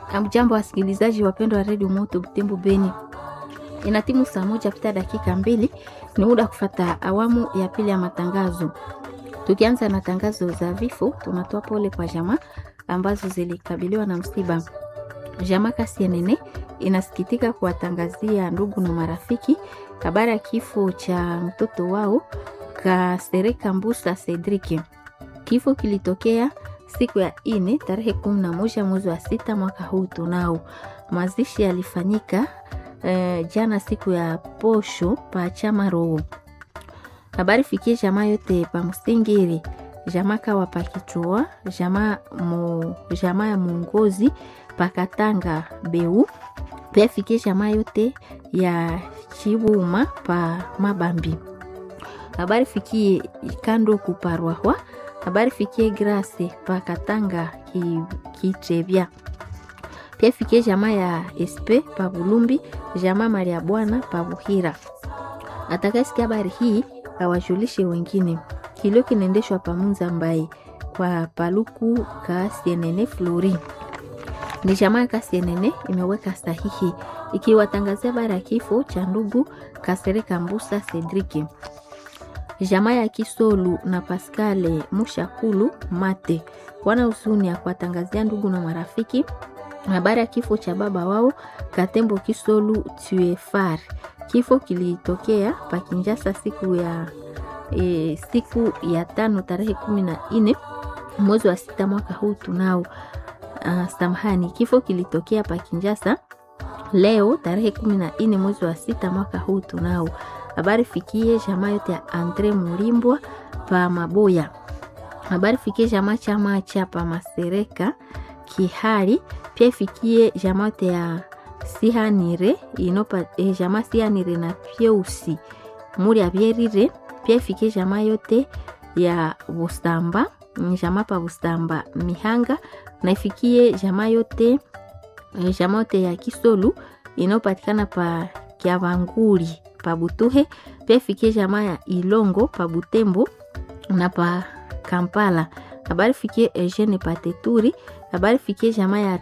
Amjambo wasikilizaji wapendwa wa redio Moto Butembo Beni, ina timu saa moja pita dakika mbili, ni muda kufata awamu ya pili ya matangazo. Tukianza na tangazo za vifo, tunatoa pole kwa jamaa ambazo zilikabiliwa na msiba. Jamaa Kasienene inasikitika kuwatangazia ndugu na marafiki habari ya kifo cha mtoto wao Kasereka Mbusa Cedric. Kifo kilitokea siku ya ine tarehe kumi na moja mwezi wa sita mwaka huu tunao. Mazishi yalifanyika eh, jana siku ya posho pa chama roho. Habari fikie jamaa yote pa Msingiri, jamaa kawa pa Kichua, jamaa mu, jamaa ya Mungozi pa Katanga Beu, pia fikie jamaa yote ya Chibuma pa Mabambi. Habari fikie kando kuparwahwa habari fikie Grace pa Katanga Kitrebya ki pia fikie jamaa ya Espe pa Bulumbi, jamaa Maria Bwana pa Buhira. Atakayesikia habari hii awajulishe wengine. Kilio kinaendeshwa pa Munza Mbai kwa Paluku Kasienene Flori. Ni jamaa ya Kasienene imeweka sahihi ikiwatangazia habari ya kifo cha ndugu Kasereka Mbusa Cedric jamaa ya Kisolu na Paskale Mushakulu Mate wana huzuni ya kuwatangazia ndugu na marafiki habari ya kifo cha baba wao Katembo Kisolu Tuefar. Kifo kilitokea Pakinjasa siku ya e, siku ya tano tarehe kumi na nne mwezi wa sita mwaka huu tunao. Uh, samahani, kifo kilitokea Pakinjasa leo tarehe kumi na nne mwezi wa sita mwaka huu tunao habari fikie jamaa yote ya Andre Mulimbwa pa Maboya. Habari fikie jamaa chama cha pa Masereka Kihari, pia ifikie jamaa yote ya Sihanire inopa eh, jamaa Sihanire na Pyeusi muri abyerire, pia ifikie jamaa yote ya Bustamba jamaa pa Bustamba Mihanga na ifikie jamaa yote eh, jamaa yote ya Kisolu inayopatikana pa Kiavanguri pa Butuhe pia ifikie jamaa ya Ilongo pa Butembo na pa Kampala. Habari fikie Eugene Pateturi. Habari fikie jamaa ya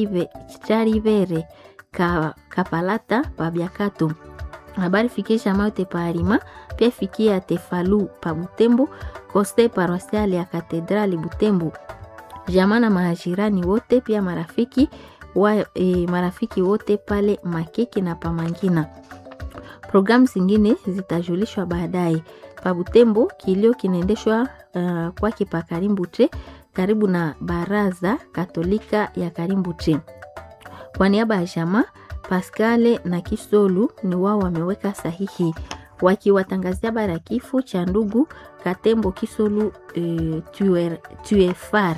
Charivere ka, Kapalata pa Biakato. Habari fikie jamaa yote pa Arima pia fikie ya Tefalu pa Butembo, Koste Paroisiale ya Katedrali Butembo. Jamaa na majirani wote pia marafiki wa, e, marafiki wote pale Makeki na Pamangina. Programu zingine zitajulishwa baadaye. Pabutembo kilio kinaendeshwa uh, kwake pa Karimbutre karibu na baraza Katolika ya Karimbutre. Kwa niaba ya jamaa Paskale na Kisolu ni wao wameweka sahihi wakiwatangazia habari ya kifo cha ndugu Katembo Kisolu uh, Tuefar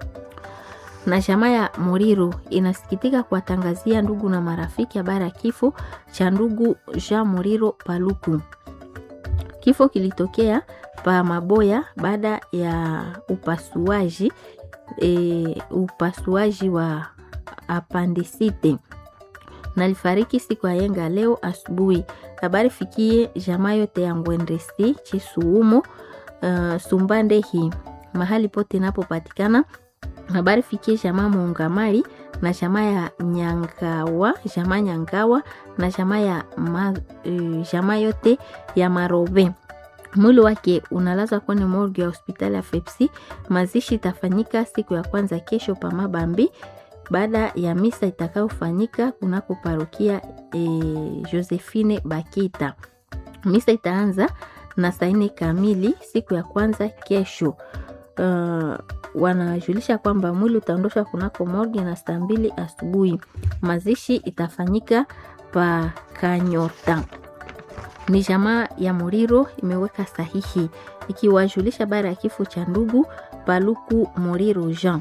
na jamaa ya Moriro inasikitika kuwatangazia ndugu na marafiki habari ya kifo cha ndugu Jean Moriro Paluku. Kifo kilitokea pa Maboya baada ya upasuaji e, upasuaji wa apandisite na alifariki siku ya yenga leo asubuhi. Habari fikie jamaa yote ya Ngwendesi Chisuumo, uh, Sumbande hii mahali pote inapopatikana habari fikie jamaa Muungamari na jamaa ya Nyangawa, jamaa Nyangawa na jamaa ya ma, uh, jamaa yote ya Marobe. Mwili wake unalazwa kwenye morgue ya hospitali ya Fepsi. Mazishi itafanyika siku ya kwanza kesho pa Mabambi baada ya misa itakayofanyika kunako parokia e, Josephine Bakita. Misa itaanza na saa nne kamili siku ya kwanza kesho. Uh, wanajulisha kwamba mwili utaondoshwa kunako morgue na saa mbili asubuhi. Mazishi itafanyika pa Kanyota. Ni jamaa ya Moriro imeweka sahihi ikiwajulisha habari ya kifo cha ndugu Paluku Moriro Jean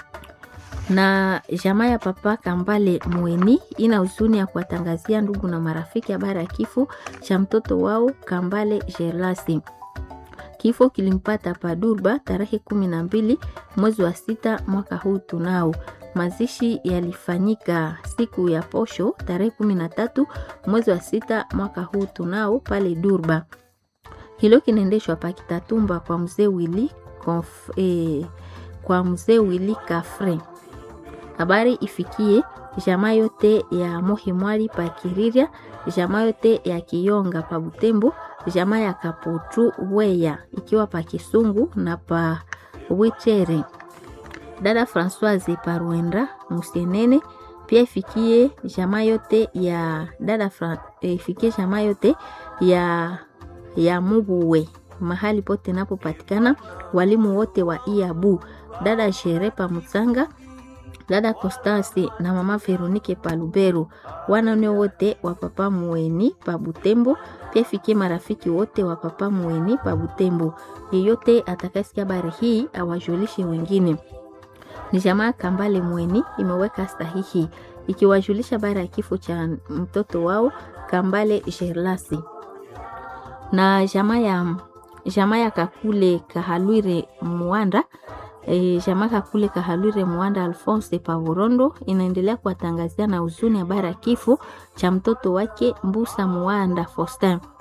na jamaa ya papa Kambale Mweni ina huzuni ya kuwatangazia ndugu na marafiki habari ya kifo cha mtoto wao Kambale Gerlasi. Kifo kilimpata Padurba tarehe kumi na mbili mwezi wa sita mwaka huu tunao. Mazishi yalifanyika siku ya posho tarehe kumi na tatu mwezi wa sita mwaka huu tunao pale Durba. Hilo kinaendeshwa pa Kitatumba kwa mzee Wili, eh, kwa mzee Wili Kafre. Habari ifikie jamaa yote ya Mohimwali pa Kiriria, jamaa yote ya Kiyonga pa Butembo, jamaa ya Kaputu Weya ikiwa pa Kisungu na pa Wichere. Dada Françoise pa Rwenda Musenene pia ifikie jamaa yote ya dada Fra, ifikie jamaa yote ya ya Mubuwe mahali pote napopatikana walimu wote wa Iabu, dada Shere pa Mutsanga, dada Constance na mama Veronike pa Lubero, wanane wote wa papa Mueni pa Butembo. Pia fikie marafiki wote wa papa Mueni pa Butembo. Yeyote atakayesikia habari hii awajulishe wengine. Ni jamaa Kambale Mweni imeweka sahihi ikiwajulisha habari ya kifo cha mtoto wao Kambale Sherlasi na jamaa ya jamaa ya Kakule Kahalwire Mwanda e, jamaa Kakule Kahalwire Mwanda Alphonse Pavorondo inaendelea kuwatangazia na huzuni habari ya kifo cha mtoto wake Mbusa Mwanda Faustin.